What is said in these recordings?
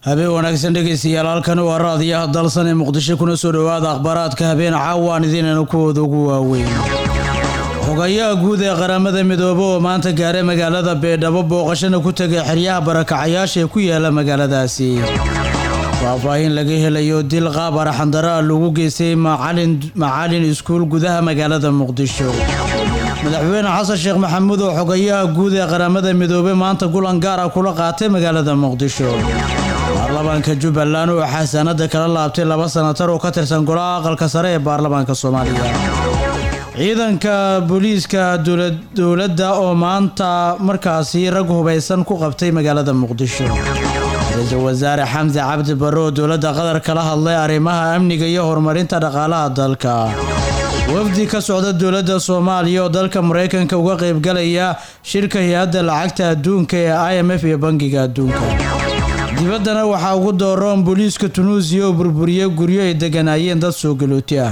habeen wanaagsan dhegaystayaal halkani waa raadiyaha dalsan ee muqdisho kuna soo dhowaada akhbaaraadka habeen caawaan idiinana kuwooda ugu waaweyn xogayaha guud ee qaramada midoobe oo maanta gaaray magaalada beedhabo booqashana ku tegay xeryaha barakacayaasha ee ku yaala magaaladaasi faahfaahin laga helayo dil qaab araxandaraa lagu geystay macalin iskuul gudaha magaalada muqdisho madaxweyne xasan sheekh maxamuud oo xogayaha guud ee qaramada midoobe maanta kulan gaar ah kula qaatay magaalada muqdisho baarlamaanka jubbaland oo xasaanada kala laabtay laba sanatar oo ka tirsan golaha aqalka sare ee baarlamaanka soomaaliya ciidanka booliiska dowladda oo maanta markaasi rag hubaysan ku qabtay magaalada muqdisho ra-iisul wasaare xamse cabdi barre oo dowladda qatar kala hadlay arrimaha amniga iyo horumarinta dhaqaalaha dalka wafdi ka socda dowladda soomaaliya oo dalka maraykanka uga qaybgalaya shirka hay-adda lacagta adduunka ee i m f iyo bangiga adduunka dibaddana waxaa ugu dooroon booliiska tunuusiya oo burburiyey guryo ay degganaayeen dad soo galooti ah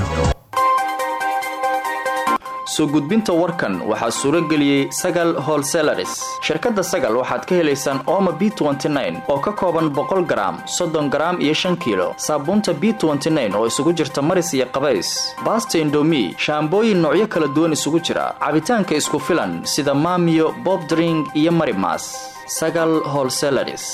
soo gudbinta warkan waxaa suuro geliyey sagal holselaris shirkadda sagal waxaad ka helaysaan ooma b oo ka kooban boqol garaam soddon garaam iyo shan kiilo saabuunta b oo isugu jirta maris iyo qabays baasta indomi shaambooyin noocyo kala duwan isugu jira cabitaanka isku filan sida maamiyo bobdring iyo marimas sagal holselaris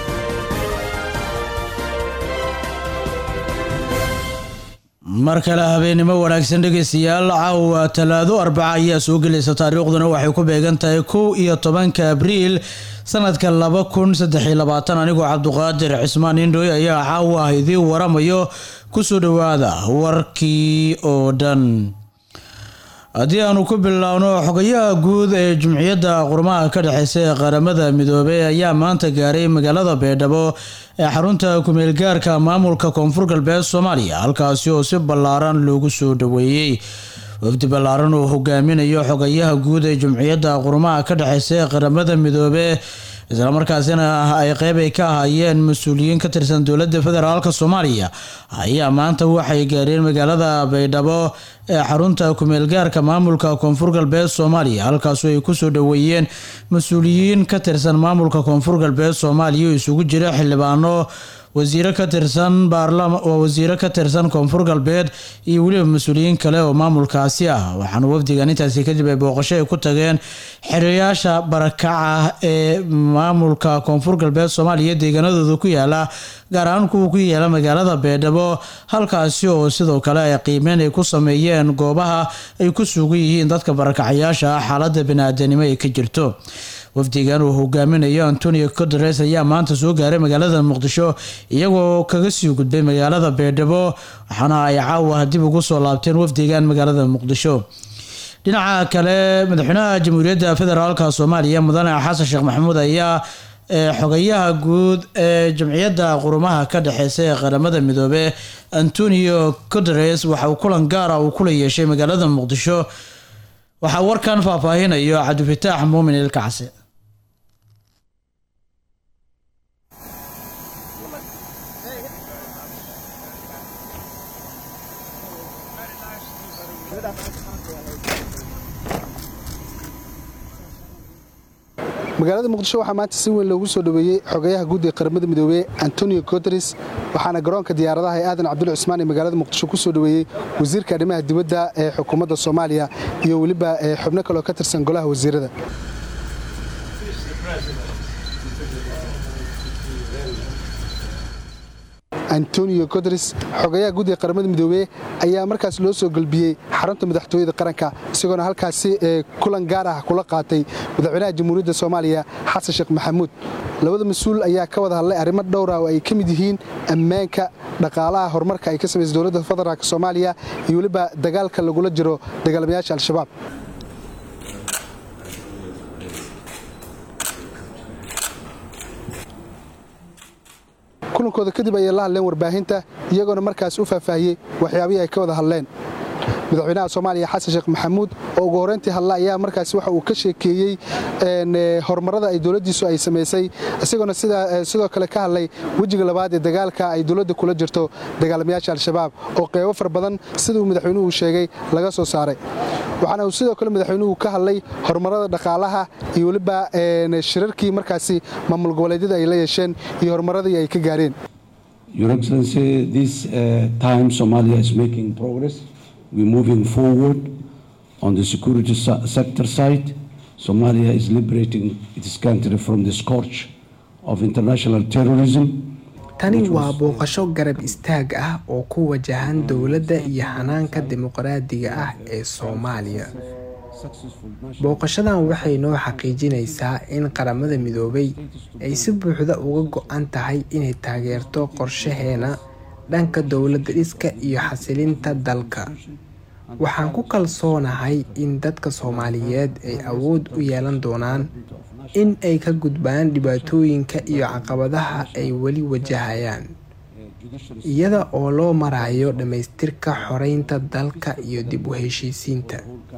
mar kale habeennimo wanaagsan dhegaystayaal caawa talaado arbaca ayaa soo gelaysa taariikhduna waxay ku beegan tahay kow iyo tobanka abriil sanadka laba kun saddexiyo labaatan anigoo cabduqaadir cismaan indhoy ayaa caawa ah idiin waramayo kusoo dhowaada warkii oo dhan haddii aanu ku biloawno xogayaha guud ee jumciyadda qurmaha ka dhexeysa ee qaramada midoobey ayaa maanta gaaray magaalada beedhabo ee xarunta kumeelgaarka maamulka koonfur galbeed soomaaliya halkaasi oo si ballaaran loogu soo dhoweeyey wafdi ballaaran oo hogaaminayo xogayaha guud ee jumciyadda qurmaha ka dhexeysa ee qaramada midoobe islamarkaasina ay qeyb ay ka ahaayeen mas-uuliyiin ka tirsan dowladda federaalk soomaaliya ayaa maanta waxay gaareen magaalada baydhabo ee xarunta kumeelgaarka maamulka koonfur galbeed soomaaliya halkaasoo ay kusoo dhoweeyeen mas-uuliyiin ka tirsan maamulka koonfur galbeed soomaaliya oo isugu jira xildhibaano wasiiro ka tirsan wasiiro ka tirsan koonfur galbeed iyo weliba mas-uuliyiin kale oo maamulkaasi ah waxaana wafdigan intaasi kadib ay booqasho ay ku tageen xiriyaasha barakaca ee maamulka koonfur galbeed soomaaliya deegaanadooda ku yaala gaar ahaan kuwa ku yaala magaalada beedhabo halkaasi oo sidoo kale ay qiimeyn ay ku sameeyeen goobaha ay ku sugan yihiin dadka barakacayaasha ah xaalada bani-aadanimo ay ka jirto wafdigan uu hogaaminayo antonio codares ayaa maanta soo gaaray magaalada muqdisho iyagoo kaga sii gudbay magaalada beedhabo waxaana ay caawa dib ugu soo laabteen wafdigan magaalada muqdisho dhinaca kale madaxweynaha jamhuuriyadda federaalka soomaaliya mudane xasan sheekh maxamuud ayaa xogayaha guud ee jamciyadda qurumaha ka dhexeysa ee qaramada midoobe antonio codares waxa uu kulan gaara uu kula yeeshay magaalada muqdisho waxaa warkan faahfaahinayo cabdifataax muumin ilkacse magaalada muqdisho waxaa maanta si weyn loogu soo dhoweeyey xogayaha guud ee qaramada midoobey antonio guteres waxaana garoonka diyaaradaha ee aadan cabdulla cusmaan ee magaalada muqdisho ku soo dhoweeyey wasiirka arrimaha dibadda ee xukuumadda soomaaliya iyo weliba xubno kaleoo ka tirsan golaha wasiirada antonio guteres xogayaha guud ee qaramada midoobey ayaa markaas loo soo gelbiyey xarunta madaxtooyada qaranka isagoona halkaasi kulan gaar ah kula qaatay madaxweynaha jamhuuriyadda soomaaliya xasan sheekh maxamuud labada mas-uul ayaa ka wada hadlay arrimo dhowra oo ay ka mid yihiin ammaanka dhaqaalaha horumarka ay ka samaysa dowladda federaalk soomaaliya iyo weliba dagaalka lagula jiro dagaalamayaasha al-shabaab kulankooda kadib ayay la hadleen warbaahinta iyagoona markaas u faahfaahiyey waxyaabihii ay ka wada hadleen madaxweynaha soomaaliya xasan sheekh maxamuud oo ugu horreyntii hadla ayaa markaasi waxa uu ka sheekeeyey horumarada ay dowladdiisu ay samaysay isagoona sidoo kale ka hadlay wejiga labaad ee dagaalka ay dowladda kula jirto dagaalamayaasha al-shabaab oo qeybo far badan siduu madaxweynuhu sheegay laga soo saaray waxaana uu sidoo kale madaxweynuhu ka hadlay horumarada dhaqaalaha iyo weliba shirarkii markaasi maamul goboleedyada ay la yeesheen iyo horumaradii ay ka gaareen Your Excellency, this uh, time Somalia is making progress. We're moving forward on the security sector side. Somalia is liberating its country from the scourge of international terrorism. tani waa booqasho garab istaag ah oo ku wajahan dowladda iyo hanaanka dimuqraadiga ah ee soomaaliya booqashadan waxay noo xaqiijinaysaa in qaramada midoobay ay si buuxda uga go-an tahay inay taageerto qorshaheena dhanka dowladda dhiska iyo xasilinta dalka waxaan ku kalsoonahay in dadka soomaaliyeed ay awood u yeelan doonaan in ay ka gudbaan dhibaatooyinka iyo caqabadaha ay weli wajahayaan iyada oo loo marayo dhammaystirka xoreynta dalka iyo dib u heshiisiinta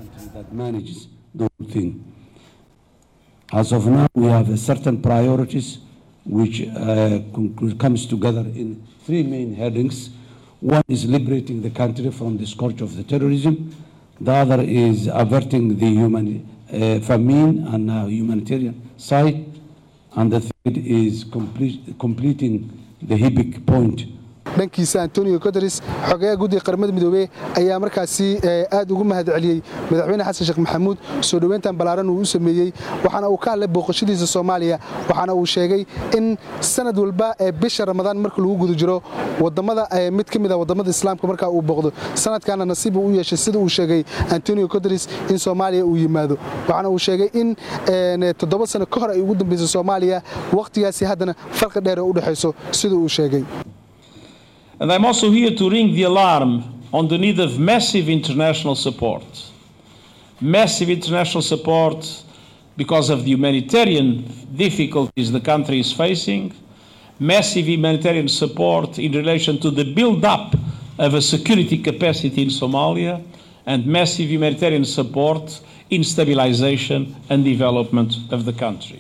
As of now, we have certain priorities which uh, comes together in three main headings. One is liberating the country from the scourge of the terrorism. The other is averting the human uh, famine and uh, humanitarian side. And the third is complete, completing the HIBIC point dhankiisa antonio guteres xogayaha guddiga qaramada midoobey ayaa markaasi aad ugu mahad celiyey madaxweyne xasan sheekh maxamuud soo dhoweyntan ballaaran uu u sameeyey waxaana uu ka hadlay booqashadiisa soomaaliya waxaana uu sheegay in sanad walba ee bisha ramadaan marka lagu guda jiro wadamada mid ka mid a wadamada islaamka markaa uu booqdo sanadkaana nasiib uu u yeeshay sida uu sheegay antonio guteres in soomaaliya uu yimaado waxaana uu sheegay in toddoba sano ka hor ay ugu dambaysay soomaaliya wakhtigaasi haddana farqi dheer ee u dhexayso sida uu sheegay And I'm also here to ring the alarm on the need of massive international support. Massive international support because of the humanitarian difficulties the country is facing, massive humanitarian support in relation to the build up of a security capacity in Somalia, and massive humanitarian support in stabilization and development of the country.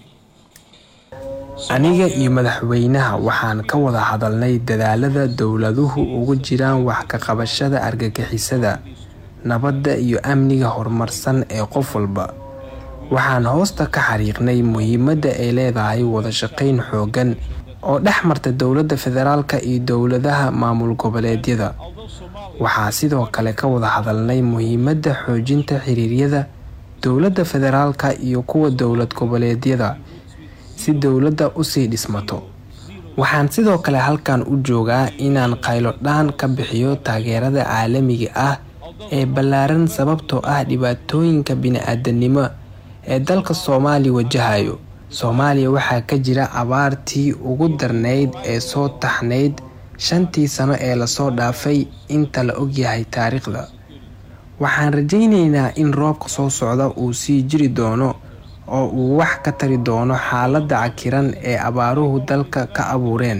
aniga iyo madaxweynaha waxaan ka wada hadalnay dadaalada dowladuhu ugu jiraan wax ka qabashada argagixisada nabadda iyo amniga horumarsan ee qof walba waxaan hoosta ka xariiqnay muhiimadda ay leedahay wada shaqayn xooggan oo dhex marta dowladda federaalka iyo dowladaha maamul goboleedyada waxaa sidoo kale ka wada hadalnay muhiimadda xoojinta xiriiryada dowladda federaalka iyo kuwa dowlad goboleedyada si dowladda usii dhismato waxaan sidoo kale halkan u joogaa inaan qaylo dhaan ka bixiyo taageerada caalamiga ah ee ballaaran sababtoo ah dhibaatooyinka bini-aadanimo ee dalka soomaaliya wajahayo soomaaliya waxaa ka jira abaartii ugu darnayd ee soo taxnayd shantii sano ee lasoo dhaafay inta la ogyahay taariikhda waxaan rajaynaynaa in roobka soo socda uu sii jiri doono oo uu wax ka tari doono xaaladda cakiran ee abaaruhu dalka ka abuureen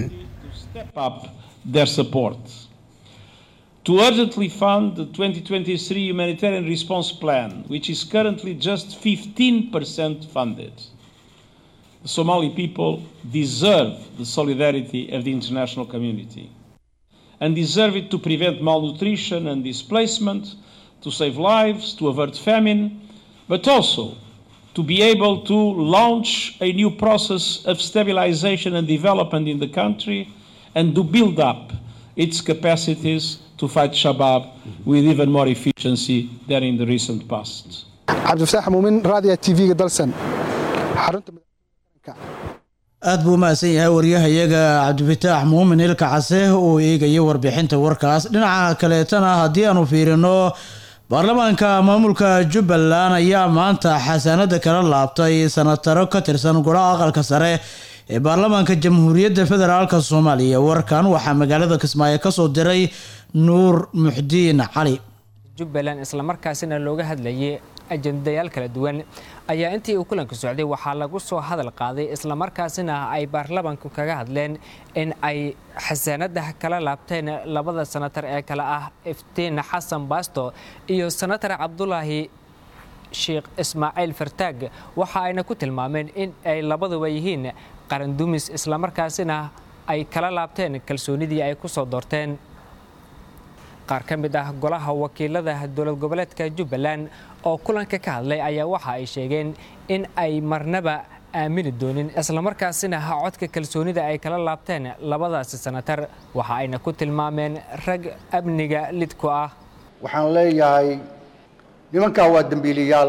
To urgently fund the 2023 humanitarian response plan, which is currently just 15% funded. The Somali people deserve the solidarity of the international community and deserve it to prevent malnutrition and displacement, to save lives, to avert famine, but also to be able to launch a new process of stabilization and development in the country and to build up its capacities to fight Shabab with even more efficiency than in the recent past. cabdifataax muumin raadiya tv-ga dalsan xarunta aad buu umahadsan yahay waryahayaga cabdifataax muumin ilka case uu eegaya warbixinta warkaas dhinaca kaleetana haddii aanu fiirino baarlamaanka maamulka jubbaland ayaa maanta xasaanada kala laabtay sanataro ka tirsan golaha aqalka sare ee baarlamaanka jamhuuriyadda federaalk soomaaliya warkan waxaa magaalada kismaayo kasoo diray nuur muxdiin cali jubbaland islamarkaasina looga hadlayay ajendayaal kala duwan ayaa intii uu kulanka socday waxaa lagu soo hadal qaaday islamarkaasina ay baarlamanku kaga hadleen in ay xasaanada kala laabteen labada sanatar ee kale ah iftiin xasan baasto iyo sanatar cabdulaahi sheekh ismaaciil fartaag waxa ayna ku tilmaameen in ay labaduba yihiin qarandumis islamarkaasina ay kala laabteen kalsoonidii ay ku soo doorteen qaar ka mid ah golaha wakiilada dowlad goboleedka jubbaland oo kulanka ka hadlay ayaa waxa ay sheegeen in ay marnaba aamini doonin islamarkaasina codka kalsoonida ay kala laabteen labadaasi sanatar waxa ayna ku tilmaameen rag amniga lidku ah waxaan leeyahay nimankaa waa dembiiliyaal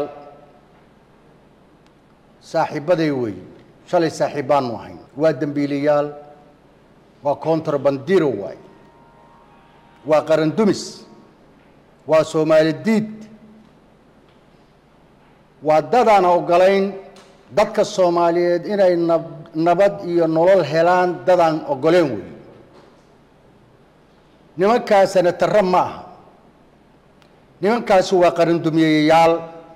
saaxiibbaday weeye shalay saaxiibbaannu ahayn waa dembiiliyaal waa contrabandiro waay waa qarandumis waa soomaali diid waa dadaan oggolayn dadka soomaaliyeed inay nabad iyo nolol helaan dadaan oggoleen weeye nimankaasana tarre ma aha nimankaasi waa qarandumiyeyayaal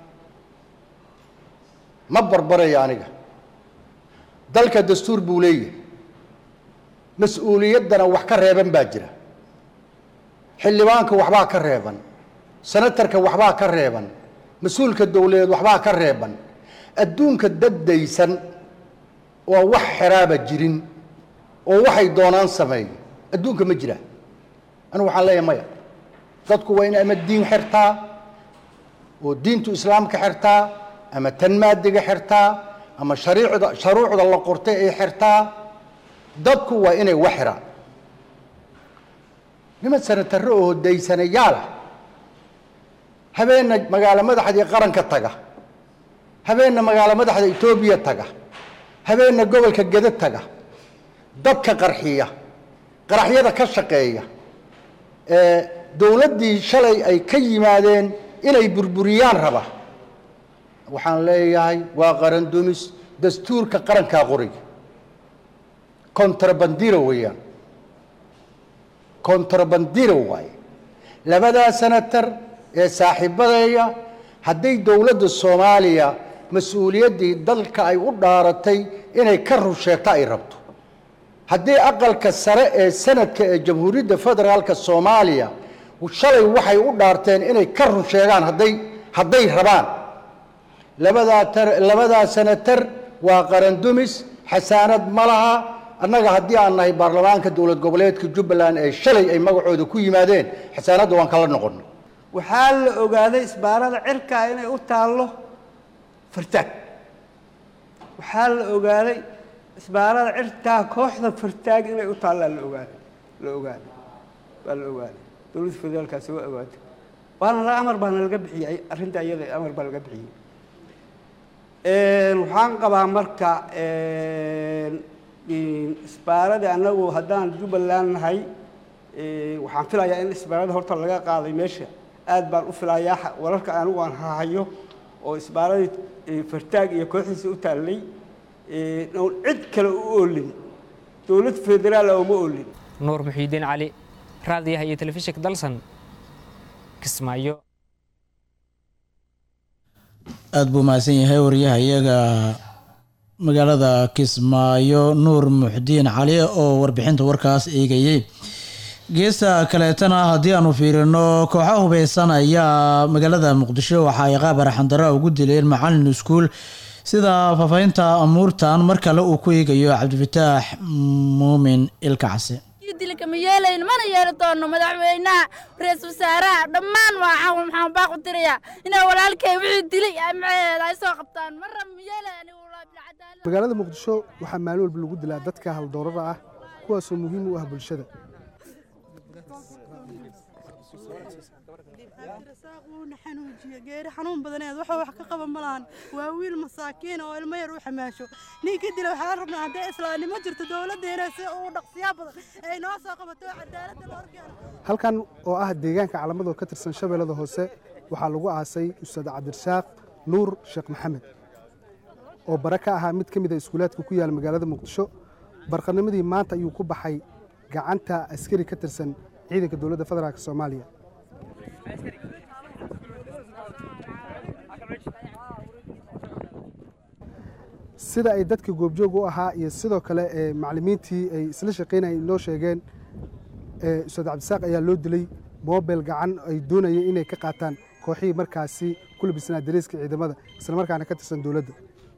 ma barbaraya aniga dalka dastuur buu leeyahay mas-uuliyaddana wax ka reeban baa jira xildhibaanka waxbaa ka reeban senatarka waxbaa ka reeban mas-uulka dowladeed waxbaa ka reeban adduunka daddaysan oo wax xeraaba jirin oo waxay doonaan sameeyo adduunka ma jira anigu waxaan leeyahay maya dadku waa in ama diin xirtaa oo diintu islaamka xirtaa ama tan maadiga xirtaa ama shariicda sharuucda la qortay ay xirtaa dadku waa inay wax xiraan niman sanatarro oo daysanayaala habeenna magaalo madaxdii qaranka taga habeenna magaalo madaxda etoobiya taga habeenna gobolka geda taga dadka qarxiya qaraxyada ka shaqeeya dowladdii shalay ay ka yimaadeen inay burburiyaan raba waxaan leeyahay waa qaran dumis dastuurka qarankaa qoriga contrabandiro weeyaan contrabandiro waaye labadaa senatar ee saaxiibadeeya hadday dowladda soomaaliya mas-uuliyaddii dalka ay u dhaaratay inay ka rusheeto ay rabto haddii aqalka sare ee sanadka ee jamhuuriyadda federaalka soomaaliya shalay waxay u dhaarteen inay ka run sheegaan hadday hadday rabaan labadaa tar labadaa senatar waa qarandumis xasaanad ma laha annaga haddii aan nahay baarlamaanka dowlad goboleedka jubbaland ee shalay ay magacooda ku yimaadeen xasaanadda waan kala noqonnay waxaa la ogaaday isbaarada cirkaa inay u taallo fartaag waxaa la ogaaday isbaarada cirkaa kooxda fartaag inay u taallaa la ogaaday la ogaaday waa la ogaaday dowladda federaalkaasi waa ogaatay waana la amar baana laga bixiyey arrinta iyada amar baa laga bixiyey waxaan qabaa marka isbaaradii annagu haddaan jubbaland nahay waxaan filayaa in isbaarada horta laga qaaday meesha aad baan u filayaa wararka anigu aan hahayo oo isbaaradii fartaag iyo kooxdiisa u taallay oon cid kale u oolin dowlad federaal uma oolin nuur muxiidiin cali raadiyaha iyo telefishinka dalsan kismaayo aada buu mahadsan yahay wariyaha iyaga magaalada kismaayo nuur muxdiin cali oo warbixinta warkaas eegayey geesta kaleetana haddii aanu fiirino kooxa hubeysan ayaa magaalada muqdisho waxa ay qaab araxandara ugu dileen macalin iskuul sida faafahinta amuurtan mar kale uu ku eegayo cabdifataax muumin ilkacsi dilka ma yeelayn mana yeeli doono madaxweynaha ra-iisul wasaaraha dhammaan waa maxaan baaq u dirayaa inay walaalkay wixii dilay maceeda ay soo qabtaan marra ma yeelay magaalada muqdisho waxaa maalin walba lagu dilaa dadka haldoorada ah kuwaasoo muhiim u ah bulshada geeri xanuun badaneed waxa wax ka qaba ma lahan waa wiil masaakiin oo ilmo yar u xamaasho ninka dila waxaan rabnaa haddee islaamnimo jirto dowladdeena si uu dhaqsiyaa badan ay noo soo qabato cadaaladda la horkeeno halkan oo ah deegaanka calamadoo ka tirsan shabeellada hoose waxaa lagu aasay ustaad cabdirasaaq nuur sheekh maxamed oo bare ka ahaa mid ka mid a iskuulaadka ku yaala magaalada muqdisho barqanimadii maanta ayuu ku baxay gacanta askari ka tirsan ciidanka dowladda federaalk soomaaliya sida ay dadka goobjoog u ahaa iyo sidoo kale ee macallimiintii ay isla shaqaynayeen noo sheegeen ee ustaad cabdisaaq ayaa loo dilay moobel gacan ay doonayeen inay ka qaataan kooxihii markaasi ku labisnaa dareeska ciidamada islamarkaana ka tirsan dowladda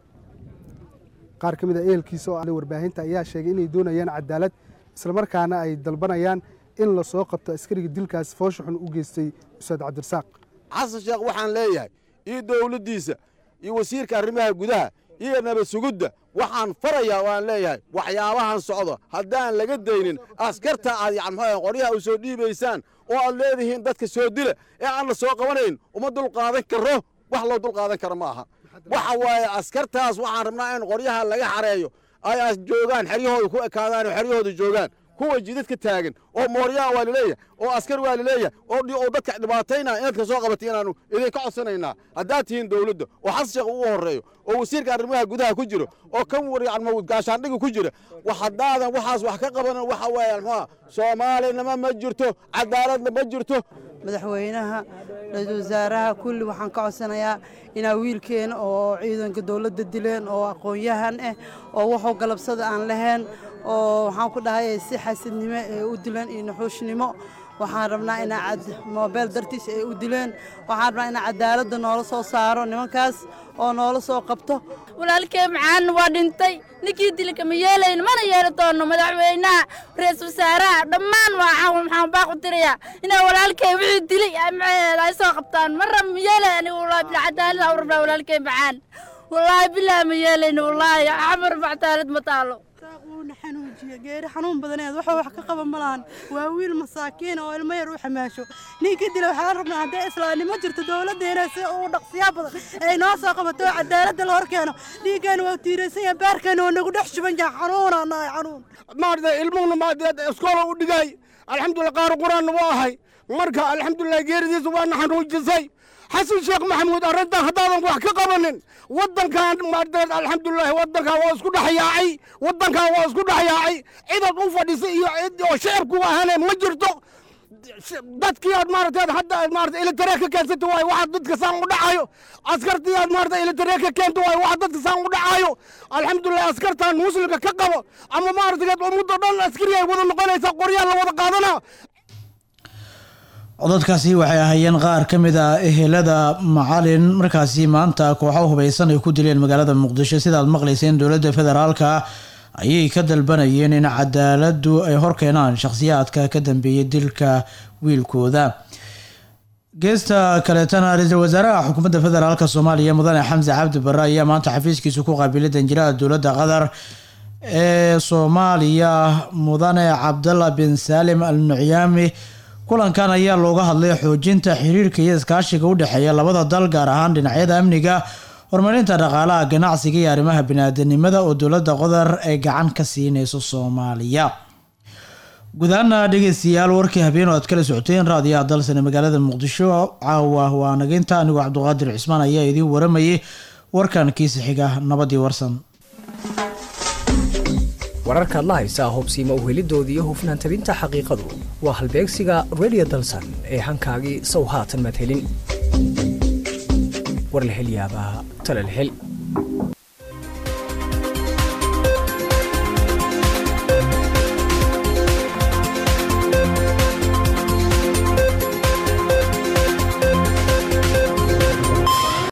qaar ka mid a ehelkiisa oo aan warbaahinta ayaa sheegay inay doonayaan cadaalad islamarkaana ay dalbanayaan in la soo qabto askariga dilkaas foosha xun u geystay ustaad cabdirasaaq xasan sheekh waxaan leeyahay iyo dowladdiisa iyo wasiirka arrimaha gudaha iyo nabad sugudda waxaan farayaa waan leeyahay waxyaabahan socdo haddaan laga daynin askarta aad yan muxuu qoryaha u soo dhiibaysaan oo aad leedihiin dadka soo dila ee aan la soo qabanayn uma dulqaadan karo wax loo dulqaadan karo ma aha waxa waaye askartaas waxaan rabnaa in qoryaha laga xareeyo ay as joogaan xeryahooda ku ekaadaan oo xeryahooda joogaan kuwa jidadka taagan oo mooryaha waa laleeyahay oo askar waa laleeyahay oo dadka dhibaataynaa inaad ka soo qabatay inaanu idinka codsanaynaa haddaad tihiin dowladda oo xasan sheekh ugu horreeyo oo wasiirka arrimaha gudaha ku jiro oo kan gaashaandhiga ku jira haddaadan waxaas wax ka qabanan waxa weeye muxuha soomaalinima ma jirto cadaaladna ma jirto madaxweynaha ra-iisul wasaaraha kulli waxaan ka codsanayaa inaa wiilkeena oo ciidanka dowladda dileen oo aqoon-yahan ah oo waxuu galabsada aan lahayn oo waxaan ku dhahay si xasidnimo ee u dileen iyo naxuushnimo waxaan rabnaa inaa moobeel dartiis ay u dileen waxaan rabnaa inaa cadaaladda noola soo saaro nimankaas oo noola soo qabto walaalkey macaan waa dhintay ninkii dili kama yeelayno mana yeeli doonno madaxweynaha ra-iisul wasaaraha dhammaan waa maxaan baaqu tirayaa inaa walaalkey wixii dilay maxaheeda ay soo qabtaan marra ma yeelay anigu wallaahi bila cadaalad aan u rabnaa walaalkey macaan wallaahi bilaa ma yeelayno wallaahi camar cadaalad ma taalo wuuna xanuujiye geeri xanuun badaneed waxuu wax ka qaban ma lahan waa wiil masaakiin oo ilmo yar u xamaasho ninkii dila waxaan rabnaa haddee islaamnimo jirto dowladdeena si uu dhaqsiyaa badan ay noo soo qabato oo cadaaladda la hor keeno dhiiggeena waa tiiraysan yahay baarkeena waa nagu dhex shuban yahay xanuunaa nahay xanuun maarata ilmuhuna maarata iskoola u dhigay alxamdulillah qaar qur-aanna waa ahay marka alxamdulillah geeridiisa waana xanuujisay xasan sheekh maxamuud arrintan haddaadan wax ka qabanin waddankan maarata alxamdulilah waddankan waa isku dhexyaacay waddankan waa isku dhexyaacay cidaad u fadhisay iyo cid oo shacabku ahane ma jirto dadkii aad maarata hadda maarata ilitare ka keensata waay waxa dadka saan u dhacayo askartii aad maarata ilitare ka keento waay waxa dadka saan u dhacayo alxamdulilah askartan muslimka ka qabo ama maarata ummadda dhan askari ay wada noqonaysaa qoryaa la wada qaadanaa codadkaasi waxay ahaayeen qaar ka mid ah ehelada macalin markaasi maanta kooxo hubaysan ay ku dileen magaalada muqdisho sidaad maqlayseen dowladda federaalka ayay ka dalbanayeen in cadaaladdu ay horkeenaan shakhsiyaadka ka dambeeyay dilka wiilkooda geesta kaleetana ra-iisul wasaaraha xukuumadda federaalk soomaaliya mudane xamse cabdi barre ayaa maanta xafiiskiisa ku qaabilay danjiraha dowladda qatar ee soomaaliya mudane cabdalla bin saalim al nucyaami kulankan ayaa looga hadlay xoojinta xiriirka iyo iskaashiga u dhexeeya labada dal gaar ahaan dhinacyada amniga horumarinta dhaqaalaha ganacsiga iyo arrimaha biniaadanimada oo dowladda qodar ay gacan ka siineyso soomaaliya gudahaana dhegeystayaal warkii habeen oo aad kala socoteen raadiyaha dalsane magaalada muqdisho caawa waa nageynta anigoo cabdiqaadir cismaan ayaa idiin waramayay warkan kiisa xiga nabadii warsan wararkaad la haysaa hubsiima uhelidoodii iyo hufnaan tabinta xaqiiqadu waa halbeegsiga redio dalsan ee hankaagii sow haatan maad helin war la hel yaabaa tale la hel